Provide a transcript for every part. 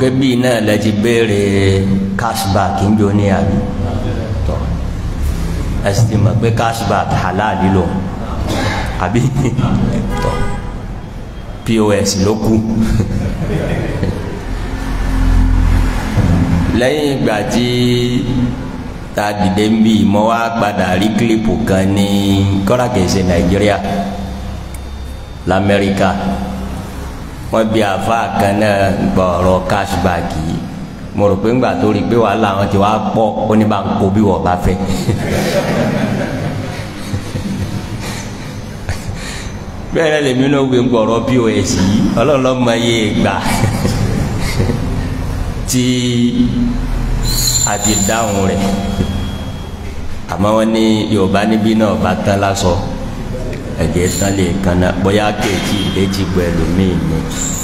pé bíi náà lẹ ti béèrè cashback ń jó ní àbí tọ ẹ sì ti mọ̀ pé cashback halal lò àbí tọ pos ló kù lẹ́yìn ìgbà tí ta dìde ń bí mo wá padà rí kílípù kan ní kọ́ra kìí nàìjíríà lamẹ́ríkà wọ́n bí àfa kan náà gbọ̀ọ̀rọ̀ cashback yìí mo rò pé ńgbà tó rí i pé wàhálà wọn ti wá pọ̀ ó ní bá ń kó bí wọ́n bá fẹ́. bẹ́ẹ̀ lèmi náà wí gbọ̀ọ̀rọ̀ pos yìí ọlọ́run lọ́mọ yé gbà tí a ti dáhùn rẹ̀ àmọ́ wọ́n ní yorùbá níbí náà bá tán lásọ ẹ̀jẹ̀ tán lè kan náà bóyá kéèkì ìdẹ́jì gbọ́ ẹlòmíì ni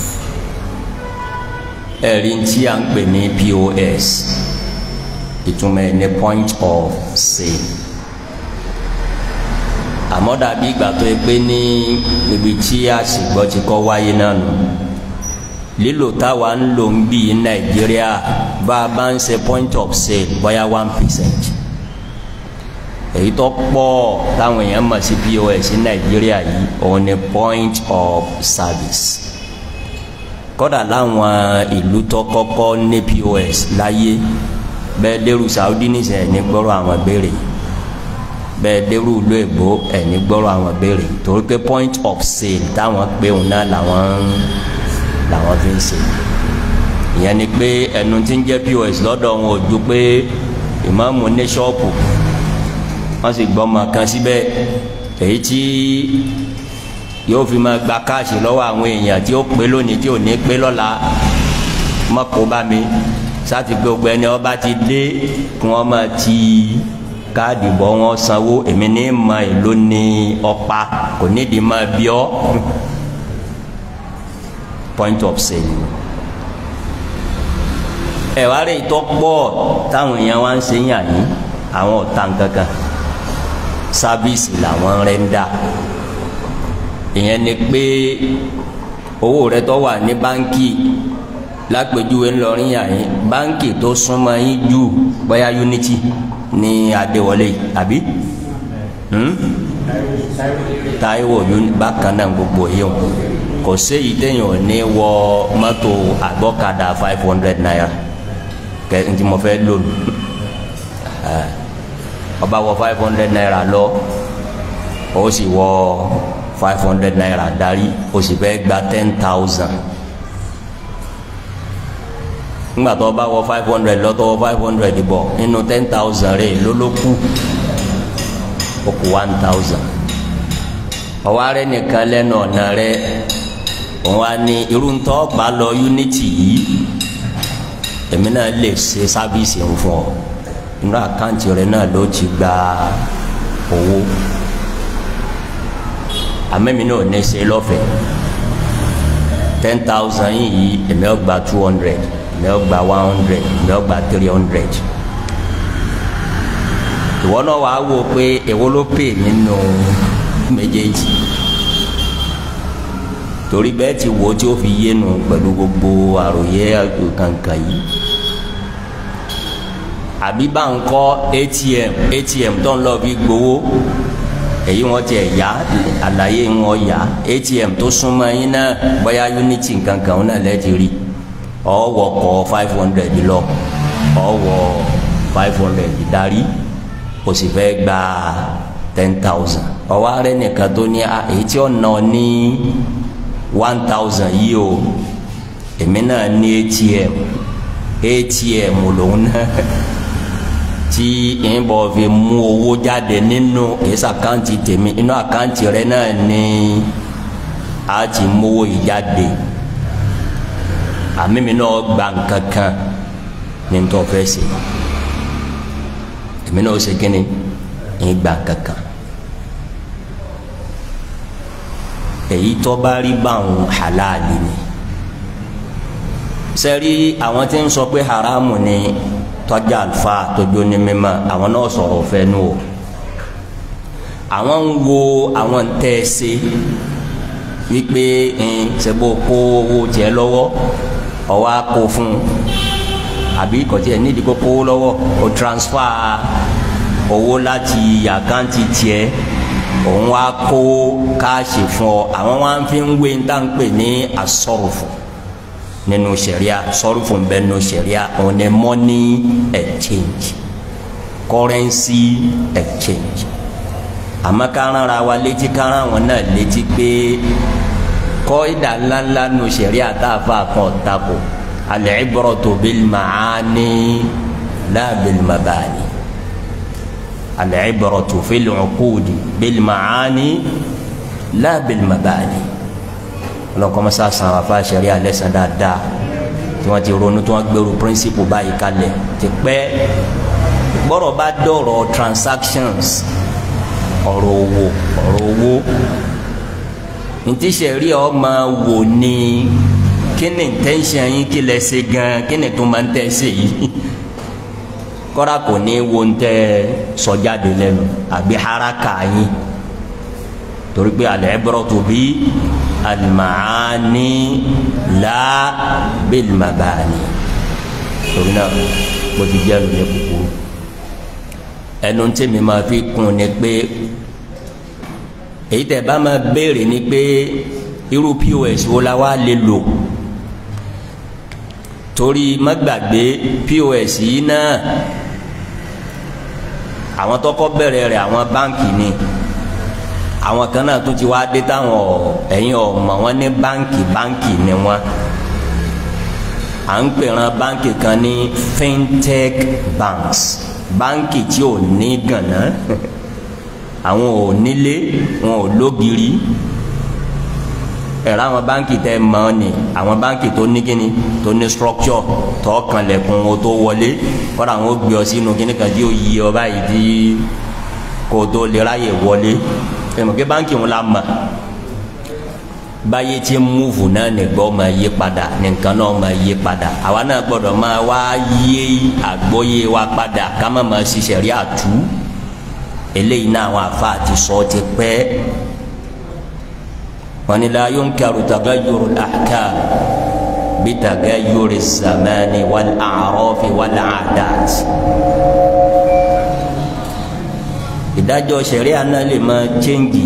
ẹ̀rí tí a ń pè ní pos ìtumọ̀ ẹ̀ ní point of sale àmọ́ dàbí ìgbà tó yẹ pé ní ibi tí àsìgbọ́ ti kọ́ wáyé náà nù lílo táwa ń lò ń bí nàìjíríà bá a bá ń ṣe point of sale bóyá one percent èyí tó pọ̀ táwọn èèyàn mọ̀ sí pos ní nàìjíríà yìí òun ni point of service kódà láwọn ìlú tó kọ́kọ́ ní pos láyé bẹ́ẹ̀ dẹ́rù saudi nìṣẹ́ ní gbọ́rọ̀ àwọn béèrè bẹ́ẹ̀ dẹ́rù ìlú èbó ẹ̀ ní gbọ́rọ̀ àwọn béèrè torí pé point of sale táwọn pé òun náà làwọn làwọn fi ń ṣe ìyẹn ni pé ẹnu tí ń jẹ́ pos lọ́dọ̀ wọn ò ju pé ìmáàmù ní ṣọ́ọ̀pù wọ́n sì gbọ́ ọmọ kan síbẹ̀ èyí tí yóò fi máa gba káàsì lọ́wọ́ àwọn èèyàn tí ó pé lónìí tí ò ní pé lọ́la mọ́kò bá mi sáti gbogbo ẹni ọba ti dé kí wọ́n máa ti káàdì bọ́ wọn sanwó èmi ní ma èlò ní ọ̀pá kò nídìí máa bí ọ́ point of sale ẹ̀ wá rí ìtọ́ pọ̀ táwọn èèyàn wá ń ṣe yàn yín àwọn ọ̀tá nkankan sábìsì làwọn rẹ̀ ń dà ìyẹn ni pé owó rẹ tó wà ní báńkì lápèjúwe ńlọrin yàn yín báńkì tó súnmọ́ yín jù bóyá unity ní adéwọlé àbí táíwò bákan náà gbogbo yìí o kò séyìí téèyàn ò ní wọ mọ́tò àgbọ́kadà five hundred naira kẹ́ ntí mo fẹ́ lónìí ọba wọ five hundred naira lọ o sì wọ five hundred naira darí o sì fẹ́ gba ten thousand ńgbà tó ọba wọ five hundred lọ tó wọ five hundred bọ̀ nínú ten thousand rẹ̀ lólókù o kù one thousand ọwọ́ rẹ̀ nìkan lẹ́nu ọ̀nà rẹ̀ òun á ní irú ntọ́ bá lọ unity yìí èmi náà lè ṣe sábìsì ń fún ọ inú àkáǹtì rẹ náà ló ti gba owó àmẹ́mi náà ní ṣe lọ́fẹ̀ẹ́ ten thousand yìí èmi ọ̀ gba two hundred èmi ọ̀ gba one hundred èmi ọ̀ gba three hundred ìwọ náà wàá wò pé èwo ló pè nínú méjèèjì torí bẹ́ẹ̀ ti wo tí ó fi yénu pẹ̀lú gbogbo àròyé kankan yìí àbí bá ń kọ́ atm atm tó ń lọ fi gbowó èyí wọn tiẹ̀ yá àlàyé wọn yá atm tó súnmọ́ yín náà bóyá unity kankan náà lẹ́ẹ̀tì rí ọ̀wọ́ kọ́ five hundred lọ ọ̀wọ́ five hundred darí o sì fẹ́ gba ten thousand ọwọ́ arẹ nìkan tó ní èyí tí ó nà ní one thousand yìí o èmi náà ní atm atm lòun náà tí ń bọ̀ fi mú owó jáde nínú èsì àkáǹtì tèmi inú àkáǹtì rẹ náà ni a ti mówó yìí jáde àmì mi náà gba nǹkan kan ní n tó fẹ́ ṣe èmi náà ó ṣe kíni ń gba nǹkan kan èyí tó bá rí báwọn halali ni sẹ́rí àwọn tí ń sọ pé haramu ni tọ́jà àlùfà tójú ní mímọ́ àwọn náà sọ̀rọ̀ fẹ́ nù o àwọn ń wo àwọn tẹ́ ẹ ṣe wípé ń ṣebó kó owó jẹ lọ́wọ́ ọwọ́ akó fún àbí kọ̀tí ẹ̀ nídìí kó kówó lọ́wọ́ o transfer owó láti àkáǹtì tiẹ̀ òun wá kó káàṣì fún ọ àwọn wá ń fi ń wé ń tàn pè ní asọ́rùfù nínú sẹ̀ríà sọ́rùfù ń bẹ nínú sẹ̀ríà òun ni money exchange currency exchange àmọ́ kárán ra wa létí kárán wọn náà létí pé kọ́ ìdá ńláńlá nínú sẹ̀ríà tá a fà kàn tako al-ibratu bil ma'ani la bil mabani. العبرة في العقود بالمعاني لا بالمباني ọlọ́kọ́ mọ́sá san àfa sẹ̀ríà lẹ́sàn dáadáa tí wọ́n ti ronú tí wọ́n gbèrú píríncípù báyìí kalẹ̀ ti pẹ́ gbọ́dọ̀ bá dọ̀rọ̀ transactions ọ̀rọ̀ owó ọ̀rọ̀ owó ntí sẹ̀ríà ọ máa wò ní kí ni intention yín kí lẹ ṣe gan kí ni tó máa ń tẹ̀ ṣe yìí kọ́ra kò ní wo ń tẹ́ sọ́jáde lẹ́nu àbí haraka yín torí pé al-ibratu bi al-ma'ani la bil-mabani torí náà bó ti jẹ́ lóye kúkúrú ẹnu tí mi máa fi kún ni pé èyí tẹ́ bá máa béèrè ni pé irú pos wo la wá lè lò torí má gbàgbé pos yìí náà àwọn tọkọ bẹ̀rẹ̀ rẹ̀ àwọn báǹkì ni àwọn kan náà tún ti wá dé táwọn ẹ̀yin ọmọ wọn ní báǹkì báǹkì ni wọn à ń pèrán báǹkì kan ní fintech banks báǹkì tí ò ní gànà àwọn ò nílé wọn ò lógiri ẹ̀rọ àwọn báńkì tẹ́ mọ́ ni àwọn báńkì tó ní kíni tó ní structure tó kanlẹ̀kùn o tó wọlé kọ́ra àwọn ó gbé ọ sínú kíní kan tí ó yí ọ báyìí tí kò tó lè ráyè wọlé ẹ̀mọ̀ kí báńkì wọn la mọ̀ báyé tí ń múùfù náà nìgbọ́ máa yí padà nìkan náà máa yí padà àwa náà gbọ́dọ̀ máa wá yé àgbọ́yé wa padà ká má máa ṣiṣẹ́ rí àtú eléyìí náà àwọn àfa àti sọ ti pẹ́ wani la yunkaru tagayyuru al-ahkam bi tagayyuri zamani wal a'rafi wal 'adat ìdájọ́ ṣẹ̀ríà náà lè máa chẹ́ǹgì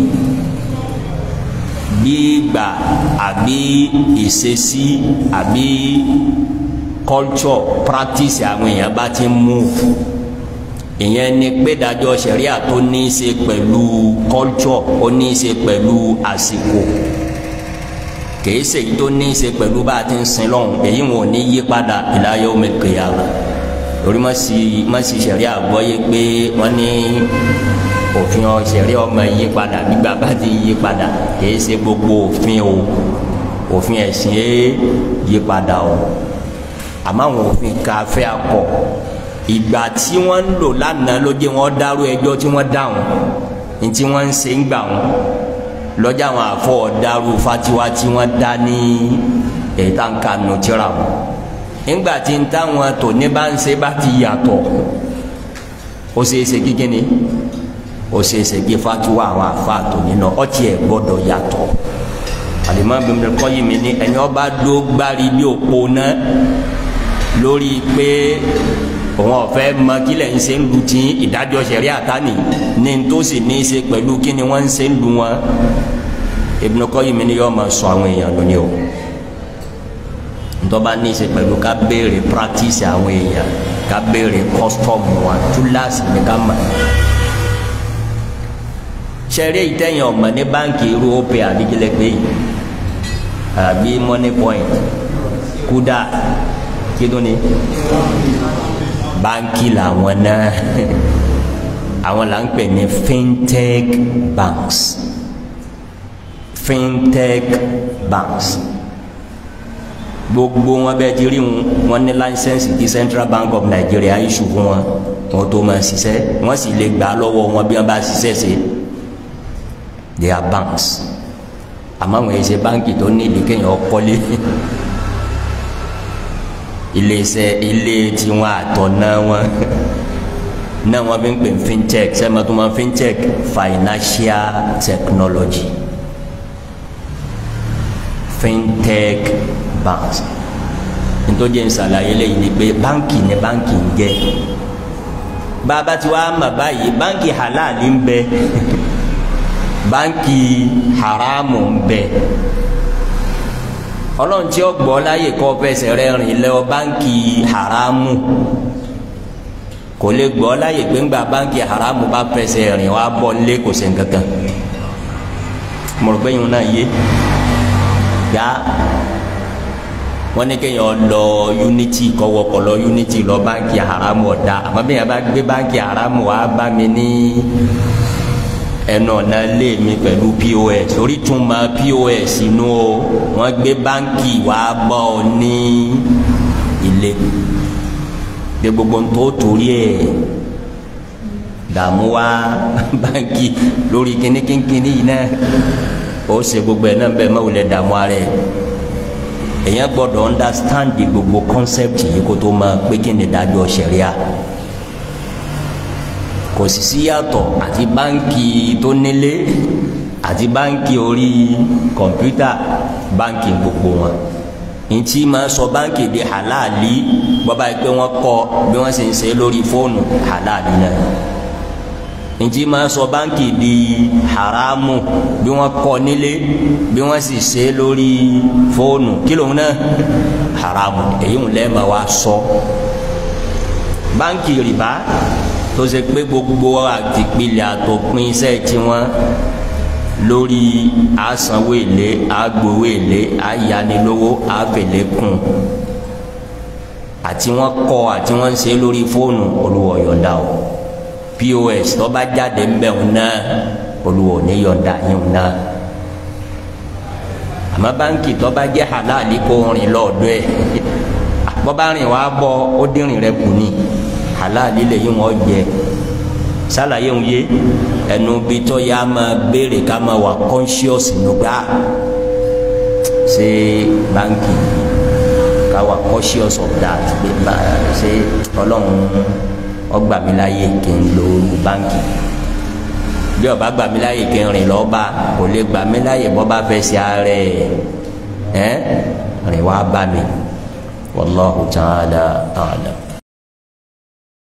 bí gbà àbí ìṣesí àbí culture practice àwọn èèyàn bá ti move ìyẹn ni pé dájọ́ ṣẹ̀ríà tó ní í ṣe pẹ̀lú culture ó ní í ṣe pẹ̀lú àsìkò kìí ṣe èyí tó ní í ṣe pẹ̀lú bá a ti ń sin lọ́hùn èyí wọn ò ní yí padà ila yawmil qiyamah torí má sì má sì ṣẹ̀ríà gbọ́ yé pé wọ́n ní òfin ṣẹ̀ríà ọmọ yí padà gbígbà bá ti yí padà kìí ṣe gbogbo òfin o òfin ẹ̀sìn ẹ̀ yí padà o àmọ́ àwọn òfin káfẹ́ akọ ìgbà tí wọ́n ń lò lánàá ló jẹ́ wọ́n dárú ẹjọ́ tí wọ́n dáhùn ní tí wọ́n ń ṣe ń gbà wọn lọ́jà àwọn àfọ̀ dárú fatiwa tí wọ́n dá ní ètàǹkà nùtírà wọn nígbà tí ń táwọn tò ní bá ń ṣe bá ti yàtọ̀ ó ṣe é ṣe kíkí ni ó ṣe é ṣe kí fatiwa àwọn àfa tò nínú ọtí ẹ̀ gbọ́dọ̀ yàtọ̀ Al-Imam Ibn Qayyim ní ẹni ọba dó gbárí bí òpó náà lórí pé òun ọ̀fẹ́ mọ kí lẹ̀ ń ṣe ń lu tí ìdájọ́ sẹ̀rí àtàní ní n tó sì ní í ṣe pẹ̀lú kí ni wọ́n ń ṣe ń lu wọn Ibn Qayyim ni yóò máa sọ àwọn èèyàn lónìí o ntọ́ba ní í ṣe pẹ̀lú ká béèrè practice àwọn èèyàn ká béèrè custom wọn túláàsì ní ká mọ̀ sẹ́rí ìtẹ̀yìn ọ̀mọ̀ ní báǹkì irú opay àdíjẹ́lẹ̀ pé àbí money point kúdà kí ló ní báńkì làwọn náà àwọn là ń pè ní fintech banks fintech banks gbogbo wọn bẹ́ẹ̀ ti rí wọn ní láńsẹ̀nsì tí Central Bank of Nigeria issue fún wọn wọn tó máa ṣiṣẹ́ wọ́n sì lè gbà lọ́wọ́ wọn bí wọ́n bá ṣiṣẹ́ ṣe they are banks àmọ́ àwọn èsè báńkì tó ní ìdí kéèyàn kọ́lé iléeṣẹ́ ilé tiwọn àtọ̀nà wọn náà wọn fi ń pè fintech sẹ́mi tó máa fintech financial technology fintech banks nítorí ń ṣàlàyé lẹ́yìn ni pé báńkì ni báńkì ń jẹ́ bàbá tí wàá mà báyìí báńkì halali ń bẹ báńkì haramu ń bẹ ọlọ́run tí ó gbọ́ láyè kọ́ fẹsẹ̀ rẹ rìn lọ báńkì haramu kò lè gbọ́ láyè pé ńgbà báńkì haramu bá fẹsẹ̀ rìn wá bọ́ lé kò sí nǹkankan mọ̀rọ̀gbẹ́ yìí náà yé yá wọ́n ní kéèyàn lọ unity kọ́wọ́kọ́ lọ unity lọ báńkì haramu ọ̀dà àmọ́ bí yẹn bá gbé báńkì haramu wá bá mi ní ẹnu ọ̀nà lé mi pẹ̀lú pos orí tún ma pos inú o wọ́n gbé báńkì wá bọ́ ọ ní ilé de gbogbo ń tó torí ẹ̀ dààmú wá báńkì lórí kínníkínní yìí náà ó ṣe gbogbo ẹ̀ náà bẹ́ẹ̀ má wulẹ̀ dààmú ara ẹ̀ èyàn gbọ́dọ̀ understand gbogbo concept yìí kó tó máa pé kí ni dájọ́ ṣẹ̀ríà kò sì sí yàtọ̀ àti báńkì tó nílé àti báńkì orí kọ̀mpútà báńkì gbogbo wọn ntí máa sọ báńkì di halali bọ́bá yìí pé wọ́n kọ́ bí wọ́n sì ń ṣe lórí fóònù halali náà ntí máa sọ báńkì di haramu bí wọ́n kọ́ nílé bí wọ́n sì ṣe lórí fóònù kí lóun náà haramu èyí ń lẹ́ẹ̀ma wá sọ báńkì rìbá tó ṣe pé gbogbo àtìpilẹ̀ àtòpin iṣẹ́ tiwọn lórí àsanwó èlé àgbowó èlé àyanilówó àfẹlẹ kùn àti wọn kọ àti wọn ń ṣe lórí fóònù olùwọ yọ̀ǹda o pos tó bá jáde ńbẹ òun náà olùwọ ní yọ̀ǹda yìí òun náà àmọ́ báńkì tó bá jẹ́ halali kó rìn lọ́ọ̀dọ́ ẹ̀ bọ́ bá rìn wá bọ́ ó dínrìn rẹ kù ní halali lè yí wọn jẹ sálàyé ń yé ẹnu bí tó yá máa béèrè ká máa wà conscious nígbà ṣé báńkì ká wà conscious of that ṣé ọlọ́run ọgbà mi láyè kí n lo báńkì bí ọba gbà mí láyè kí n rìn lọ́ba kò lè gbà mí láyè bọ́ bá fẹ́ ṣe ààrẹ ẹ̀ rìn wá bá mi wallahu ta'ala a'lam.